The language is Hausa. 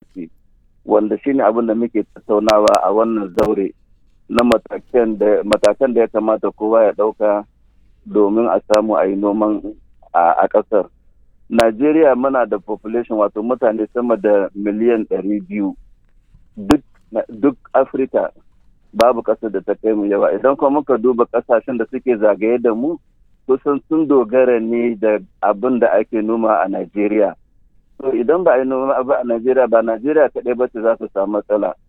policy wanda shine abin da muke tattaunawa a wannan zaure na matakan da ya kamata kowa ya ɗauka domin a samu a yi noman a ƙasar. Najeriya muna da population wato mutane sama da miliyan ɗari biyu duk Afirka babu ƙasar da ta kai mu yawa idan kuma muka duba ƙasashen da suke zagaye da mu kusan sun dogara ne da abin da ake noma a Najeriya. To idan ba a yi noma abu a Najeriya ba Najeriya kaɗai ba ce za su samu matsala.